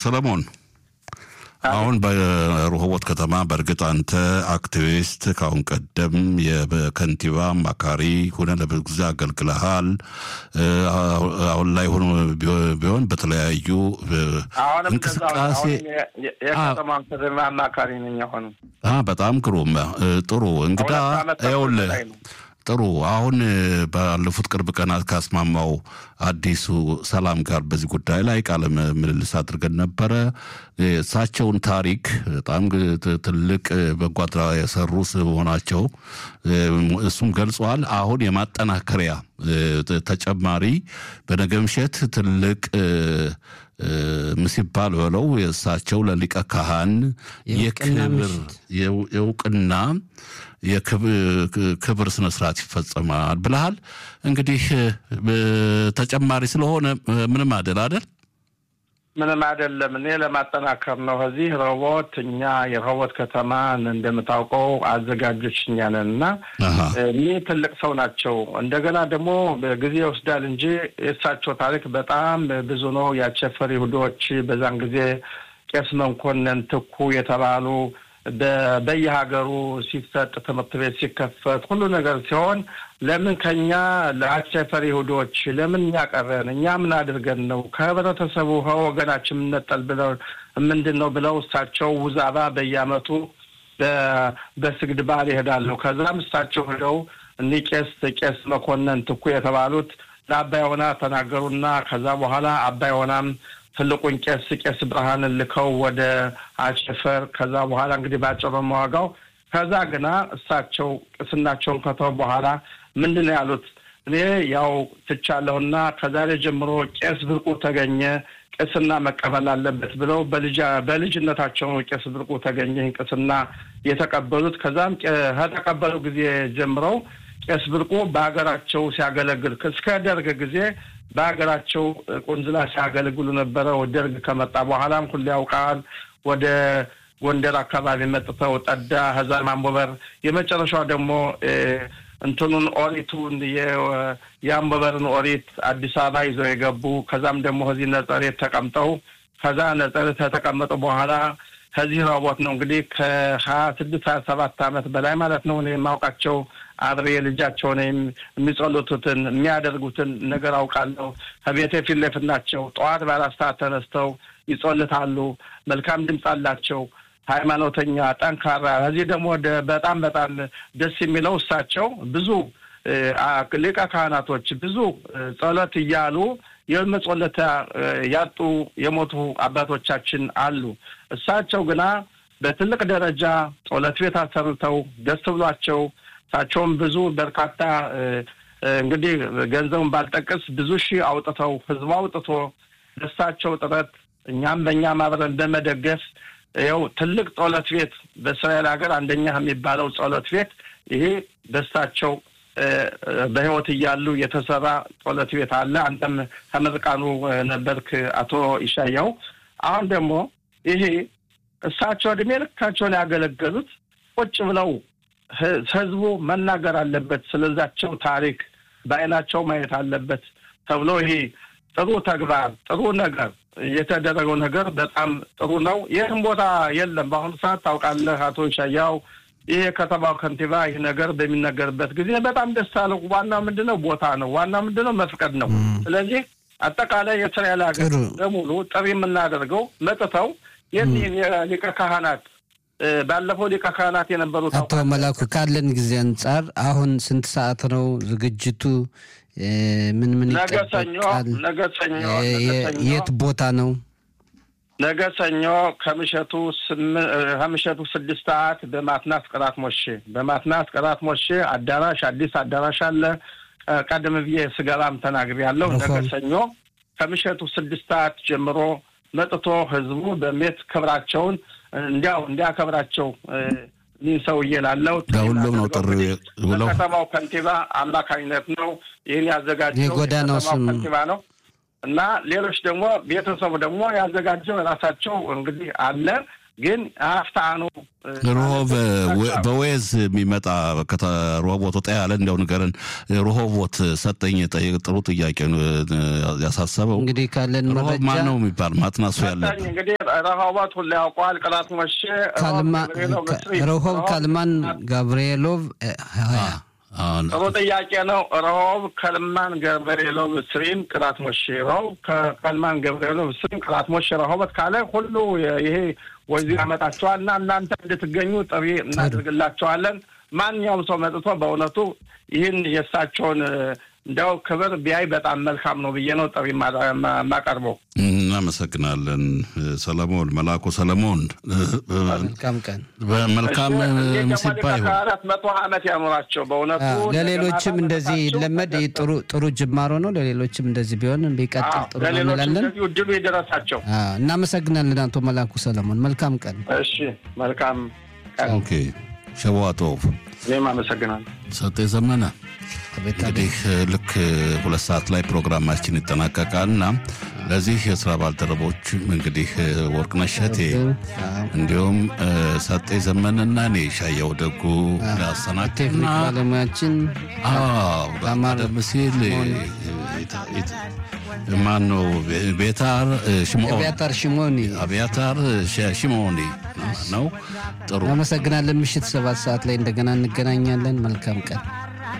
ሰለሞን አሁን በረሆቦት ከተማ በእርግጥ አንተ አክቲቪስት ከአሁን ቀደም የከንቲባ አማካሪ ሆነ ለብዙ ጊዜ አገልግለሃል። አሁን ላይ ሆኖ ቢሆን በተለያዩ እንቅስቃሴ የከተማ ከተማ አማካሪ ነኝ። አሁንም በጣም ግሩም ጥሩ እንግዳ ይኸውልህ ጥሩ አሁን ባለፉት ቅርብ ቀናት ካስማማው አዲሱ ሰላም ጋር በዚህ ጉዳይ ላይ ቃለ ምልልስ አድርገን ነበረ። እሳቸውን ታሪክ በጣም ትልቅ በጎ አድራጎት የሰሩ መሆናቸው እሱም ገልጸዋል። አሁን የማጠናከሪያ ተጨማሪ በነገ ምሽት ትልቅ ሲባል በለው የእሳቸው ለሊቀ ካህን የክብር የእውቅና የክብር ስነ ስርዓት ይፈጸማል ብለሃል። እንግዲህ ተጨማሪ ስለሆነ ምንም አይደል አይደል? ምንም አይደለም። እኔ ለማጠናከር ነው። እዚህ ረሆቦት እኛ የረሆቦት ከተማ እንደምታውቀው አዘጋጆች እኛ ነን እና እኒህ ትልቅ ሰው ናቸው። እንደገና ደግሞ ጊዜ ይወስዳል እንጂ የእሳቸው ታሪክ በጣም ብዙ ነው። የአቸፈር ይሁዶች በዛን ጊዜ ቄስ መኮንን ትኩ የተባሉ በየሀገሩ ሲሰጥ ትምህርት ቤት ሲከፈት ሁሉ ነገር ሲሆን ለምን ከኛ ለአቸፈር ይሁዶች ለምን እኛ ቀረን? እኛ ምን አድርገን ነው ከህብረተሰቡ ከወገናችን የምንነጠል ብለው ምንድን ነው ብለው እሳቸው ውዛባ በየአመቱ በስግድ በዓል ይሄዳሉ። ከዛም እሳቸው ሄደው እኒህ ቄስ ቄስ መኮንን ትኩ የተባሉት ለአባይ ሆና ተናገሩና ከዛ በኋላ አባይ ሆናም ትልቁን ቄስ ቄስ ብርሃንን ልከው ወደ አቸፈር ከዛ በኋላ እንግዲህ ባጭሩ መዋጋው ከዛ ግና እሳቸው ቅስናቸውን ከተው በኋላ ምንድን ነው ያሉት? እኔ ያው ትቻለሁና ከዛሬ ጀምሮ ቄስ ብርቁ ተገኘ ቅስና መቀበል አለበት ብለው በልጅነታቸው ነው ቄስ ብርቁ ተገኘ ቅስና የተቀበሉት። ከዛም ከተቀበሉ ጊዜ ጀምረው ቄስ ብርቁ በሀገራቸው ሲያገለግል እስከ ደርግ ጊዜ በሀገራቸው ቁንዝላ ሲያገለግሉ ነበረ። ደርግ ከመጣ በኋላም ሁሉ ያውቃል። ወደ ጎንደር አካባቢ መጥተው ጠዳ፣ ከዛ ማንቦበር፣ የመጨረሻው ደግሞ እንትኑን ኦሪቱን የአንቦበርን ኦሪት አዲስ አበባ ይዘው የገቡ ከዛም ደግሞ ከዚህ ነጸሬት ተቀምጠው ከዛ ነጸሬት ከተቀመጡ በኋላ ከዚህ ረሆቦት ነው እንግዲህ ከሀያ ስድስት ሀያ ሰባት ዓመት በላይ ማለት ነው እኔ የማውቃቸው አብሬ ልጃቸውን የሚጸሉቱትን የሚያደርጉትን ነገር አውቃለሁ። ከቤቴ ፊት ለፊት ናቸው። ጠዋት በአራት ሰዓት ተነስተው ይጸልታሉ። መልካም ድምፅ አላቸው። ሃይማኖተኛ፣ ጠንካራ። ከዚህ ደግሞ በጣም በጣም ደስ የሚለው እሳቸው ብዙ ሊቀ ካህናቶች ብዙ ጸሎት እያሉ የመጸለታ ያጡ የሞቱ አባቶቻችን አሉ። እሳቸው ግና በትልቅ ደረጃ ጸሎት ቤት አሰርተው ደስ ብሏቸው እሳቸውም ብዙ በርካታ እንግዲህ ገንዘቡን ባልጠቅስ ብዙ ሺህ አውጥተው ህዝቡ አውጥቶ ደሳቸው ጥረት እኛም በእኛም አብረን በመደገፍ ይኸው ትልቅ ጸሎት ቤት በእስራኤል ሀገር አንደኛ የሚባለው ጸሎት ቤት ይሄ ደሳቸው በህይወት እያሉ የተሰራ ጸሎት ቤት አለ። አንተም ከምርቃኑ ነበርክ አቶ ይሻያው። አሁን ደግሞ ይሄ እሳቸው እድሜ ልካቸውን ያገለገሉት ቁጭ ብለው ህዝቡ መናገር አለበት፣ ስለዛቸው ታሪክ በአይናቸው ማየት አለበት ተብሎ ይሄ ጥሩ ተግባር ጥሩ ነገር የተደረገው ነገር በጣም ጥሩ ነው። ይህም ቦታ የለም በአሁኑ ሰዓት ታውቃለህ አቶ ሻያው ይህ የከተማው ከንቲባ ይህ ነገር በሚነገርበት ጊዜ በጣም ደስ አለው። ዋናው ምንድን ነው? ቦታ ነው። ዋናው ምንድን ነው? መፍቀድ ነው። ስለዚህ አጠቃላይ የእስራኤል ሀገር በሙሉ ጥሪ የምናደርገው መጥተው የኒህን የሊቀ ካህናት ባለፈው ሊቀ ካህናት የነበሩት አቶ መላኩ ካለን ጊዜ አንጻር አሁን ስንት ሰዓት ነው ዝግጅቱ? ምን ምን ነገ ሰኞ ነገ ሰኞ የት ቦታ ነው? ነገ ሰኞ ከምሸቱ ከምሸቱ ስድስት ሰዓት በማትናስ ቅራት ሞሼ በማትናስ ቅራት ሞሼ አዳራሽ አዲስ አዳራሽ አለ። ቀደም ብዬ ስገባም ተናግሬያለሁ። ነገ ሰኞ ከምሸቱ ስድስት ሰዓት ጀምሮ መጥቶ ህዝቡ በሜት ክብራቸውን እንዲያው እንዲያከብራቸው ይህ ሰውዬ ላለው ለሁሉም ነው ጥሪ ብለው ከተማው ከንቲባ አማካኝነት ነው ይህን ያዘጋጀው የጎዳናው ስም ከንቲባ ነው እና ሌሎች ደግሞ ቤተሰቡ ደግሞ ያዘጋጀው የራሳቸው እንግዲህ አለ። ግን አፍታኑ ሮሆብ በዌዝ የሚመጣ ሮሆቦት ወጣ ያለ እንዲያው ንገረን። ሮሆቦት ሰጠኝ ጥሩ ጥያቄ ያሳሰበው እንግዲህ ካለን ሮሆብ መረጃ ማን ነው የሚባል ማጥናሱ ያለበት እንግዲህ ረሃባት ሁላ ያውቀዋል። ቅላት መቼ ረሆብ ካልማን ጋብርኤሎቭ ሀያ ጥሩ ጥያቄ ነው። ረሆብ ከልማን ገብርኤሎቭ ስሪም ቅላት ሞሼ ረሆብ ከልማን ገብርኤሎቭ ስሪም ቅላት ሞሼ ረሆበት ካለ ሁሉ ይሄ ወዚህ ያመጣቸዋል እና እናንተ እንድትገኙ ጥሪ እናደርግላቸዋለን። ማንኛውም ሰው መጥቶ በእውነቱ ይህን የእሳቸውን እንዲያው ክብር ቢያይ በጣም መልካም ነው ብዬ ነው ጥሪ የማቀርበው። እናመሰግናለን። ሰለሞን መላኩ ሰለሞን መልካም ቀን በመልካም ምሲባ ይሁን። ከአራት መቶ ዓመት ያኖራቸው በእውነቱ ለሌሎችም እንደዚህ ይለመድ ጥሩ ጥሩ ጅማሮ ነው። ለሌሎችም እንደዚህ ቢሆን ቢቀጥል ጥሩ ነው ለሌሎች እንላለን። እንደዚሁ እድሉ የደረሳቸው። አዎ፣ እናመሰግናለን አቶ መላኩ ሰለሞን። መልካም ቀን። እሺ መልካም ቀን። ኦኬ ሸዋጦፍ እኔም አመሰግናለሁ። ሰጤ ዘመነ አቤት አቤት። እንግዲህ ልክ ሁለት ሰዓት ላይ ፕሮግራማችን ይጠናቀቃል እና ለዚህ የስራ ባልደረቦች እንግዲህ ወርቅነሽ እሸቴ እንዲሁም ሰጤ ዘመንና እኔ ሻየው ደጉ ላሰናክና ቴክኒክ ባለሙያችን በአማር- ቀደም ሲል ማን ነው ቤታር ሽምኦን አብያታር ሽሞኒ አብያታር ሽሞኒ ነው ጥሩ እናመሰግናለን። ምሽት ሰባት ሰዓት ላይ እንደገና እንገናኛለን። መልካም ቀን።